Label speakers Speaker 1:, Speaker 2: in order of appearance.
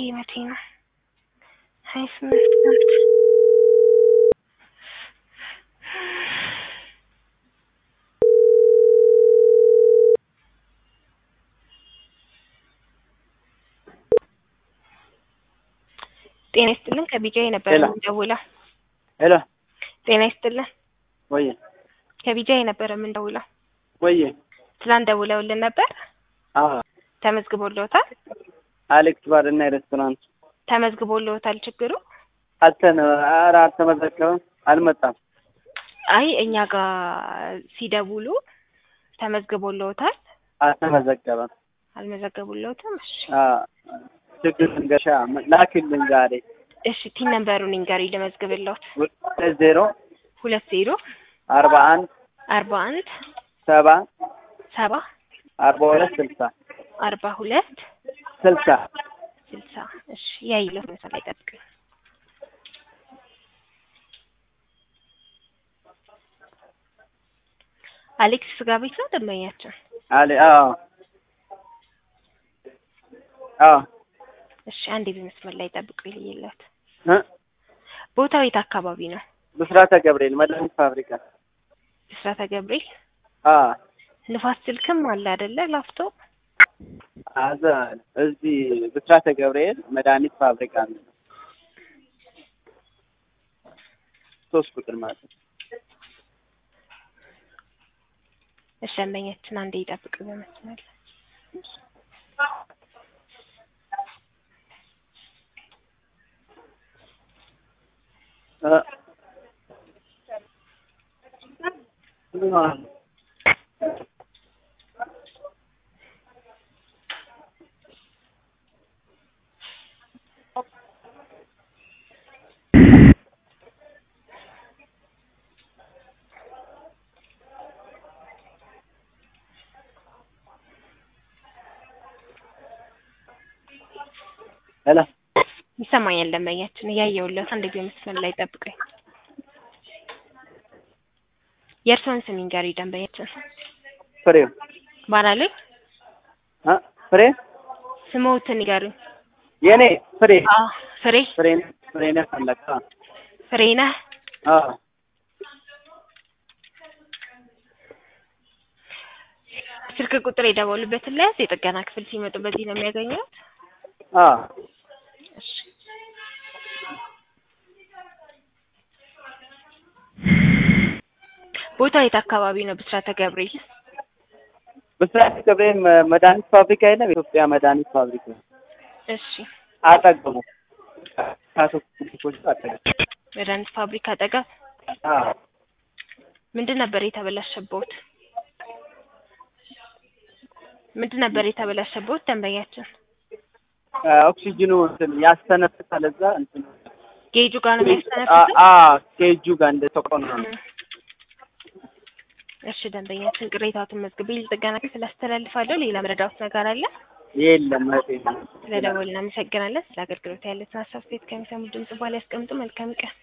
Speaker 1: መቼ ነው? ሀያ ስምንት ናት። ጤና ይስጥልን ከቢጃይ ነበር
Speaker 2: ሄሎ።
Speaker 1: የምንደውለው።
Speaker 2: ሄሎ
Speaker 1: ጤና ይስጥልን
Speaker 2: ወየ
Speaker 1: ከቢጃይ ነበር የምንደውለው።
Speaker 2: ወየ
Speaker 1: ትላንት ደውለውልን ነበር።
Speaker 2: አዎ
Speaker 1: ተመዝግቦልዎታል?
Speaker 2: አሌክስ ባር እና ሬስቶራንት
Speaker 1: ተመዝግቦልዎታል? ችግሩ
Speaker 2: አልተነ ኧረ አልተመዘገበም አልመጣም
Speaker 1: አይ እኛ ጋር ሲደውሉ ተመዝግቦልዎታል?
Speaker 2: አልተመዘገበም
Speaker 1: አልመዘገቡልዎትም? እሺ
Speaker 2: አ ችግር እንገሻ ላኪልኝ ዛሬ
Speaker 1: እሺ ቲን ነምበሩን ይንገሩኝ ልመዝግብልዎት።
Speaker 2: ሁለት ዜሮ
Speaker 1: ሁለት ዜሮ
Speaker 2: አርባ አንድ
Speaker 1: አርባ አንድ
Speaker 2: ሰባ
Speaker 1: ሰባ
Speaker 2: አርባ ሁለት ስልሳ
Speaker 1: አርባ ሁለት
Speaker 2: ስልሳ
Speaker 1: ስልሳ እሺ ያይለት መሰል አይጠብቅም። አሌክስ ስጋ ቤት ነው ደንበኛችን?
Speaker 2: አሌ አዎ አዎ
Speaker 1: እሺ አንዴ በመስመር ላይ ጠብቁ ይልየለት።
Speaker 2: እ
Speaker 1: ቦታው የት አካባቢ ነው?
Speaker 2: ብስራተ ገብርኤል መድኃኒት ፋብሪካ
Speaker 1: ብስራተ ገብርኤል
Speaker 2: አ
Speaker 1: ንፋስ ስልክም አለ አይደለ? ላፍቶ
Speaker 2: አዘ እዚህ ብስራተ ገብርኤል መድኃኒት ፋብሪካ ነው። ሶስት ቁጥር ማለት ነው።
Speaker 1: እሺ ደንበኛችን አንዴ ይጠብቅ በመስመር ላይ
Speaker 2: እ ምን ማለት ነው? ሄሎ
Speaker 1: ይሰማኛል ደንበኛችን እያየሁለት አንዴ በመስመር ላይ ጠብቀኝ። የእርስዎን ስም ይንገሩኝ ደንበኛችን።
Speaker 2: ፍሬው
Speaker 1: ባላሉኝ
Speaker 2: እ ፍሬ
Speaker 1: ስምዎትን ይንገሩኝ።
Speaker 2: የኔ ፍሬ
Speaker 1: አዎ ፍሬ
Speaker 2: ፍሬ ፍሬ ነህ ፈለቀ
Speaker 1: ፍሬ ነህ።
Speaker 2: አዎ
Speaker 1: ስልክ ቁጥር የደወሉበትን ለያዝ የጥገና ክፍል ሲመጡ በዚህ ነው የሚያገኙት።
Speaker 2: አዎ
Speaker 1: እሺ ቦታው የት አካባቢ ነው? ብስራተ ገብርኤል
Speaker 2: ብስራተ ገብርኤል መ- መድኃኒት ፋብሪካ የለም የኢትዮጵያ መድኃኒት ፋብሪካ
Speaker 1: እሺ
Speaker 2: አጠገቡ ካቶ ክሊኒኮች አጠገቡ
Speaker 1: መድኃኒት ፋብሪካ አጠገብ
Speaker 2: አዎ
Speaker 1: ምንድን ነበር የተበላሸበት? ምንድን ነበር የተበላሸበት ደንበኛችን?
Speaker 2: አ፣ ኦክሲጅኑ እንትን ያስተነፍሳል እዛ እንትን
Speaker 1: ጌጁ ጋር ነው
Speaker 2: አ
Speaker 1: የሚያስተነፍሰው?
Speaker 2: አ ኬጁ ጋር እንደ ተቆና ነው
Speaker 1: እሺ ደንበኛችን ቅሬታዎትን መዝግቤ ለጥገና ክፍል አስተላልፋለሁ። ሌላ መረዳት ነገር አለ?
Speaker 2: የለም እህቴ
Speaker 1: ስለደወልን እናመሰግናለን። ስለ አገልግሎት ያለትን ሀሳብ አስተያየት ከሚሰሙ ድምጽ በኋላ ያስቀምጡ። መልካም ቀን